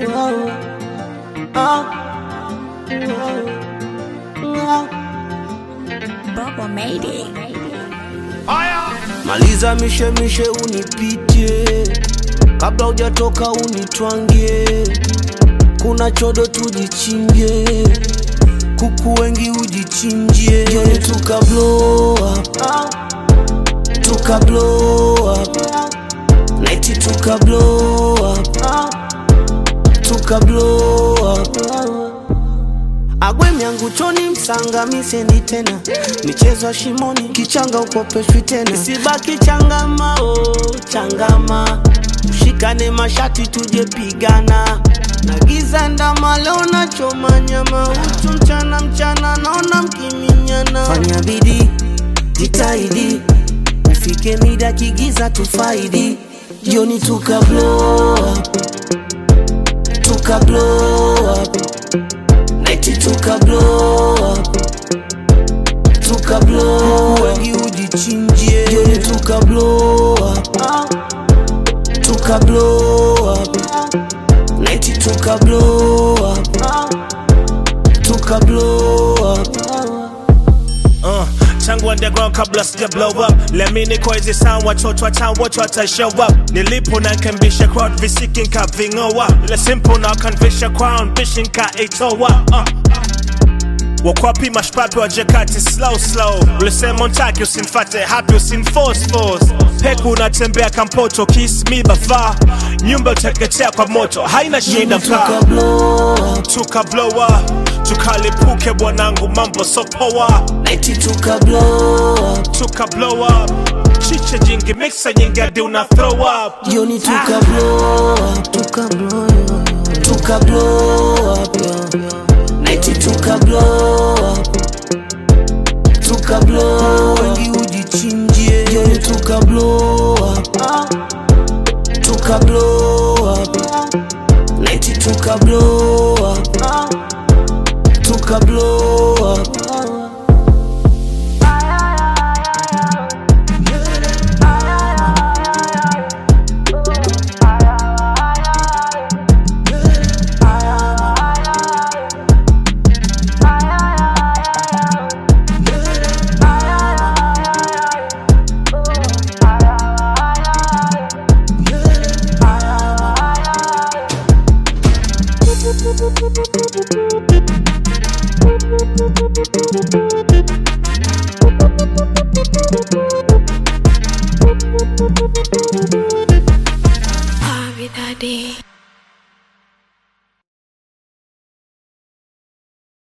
Bubble made it. Maliza mishemishe unipitie, kabla hujatoka unitwangie. Kuna chodo tujichimbie, kuku wengi ujichinjie. Jioni tuka blow up, tuka blow up, night tuka blow up, tuka blow up. Agwe myangu choni msanga misendi tena michezo ya shimoni kichanga ukopeshwi tena isibaki changama oh, changama ushikane mashati tuje pigana na giza ndama leo nachoma nyama uchu mchana mchana naona mkiminyana fanya bidii jitahidi ufike mida kigiza tufaidi jioni tuka blow up tuka blow up Night tuka blow up Tuka blow up Wengi ujichinjie Jioni tuka blow up Tuka blow up Night tuka blow up Tuka blow up Uh, tangu underground kabla sija blow up lemini kwa hizi sound watoto watown wote wata show up nilipo na nkembisha crowd visiki nkaving'oa ile simple na kanvisha crown bishi nkaitoa uh. wakwapi mashpapi wa jakati slow slow ulisema untaki usinfate hapi usinforce force peku unatembea kampoto kiss me bafa nyumba uteketea kwa moto haina shida Tuka mkaa blow up tukablowa tukalipuke bwanangu mambo sopoa Night tuka blow up tukablowa chiche jingi mixa nyingi hadi una throw up Jioni tuka blow up Tuka blow up Tuka blow up Night tuka blow up Tuka blow up Wengi ujichinjie Jioni tuka blow up Tuka blow up Night tuka blow up Tuka blow up Harvey that day.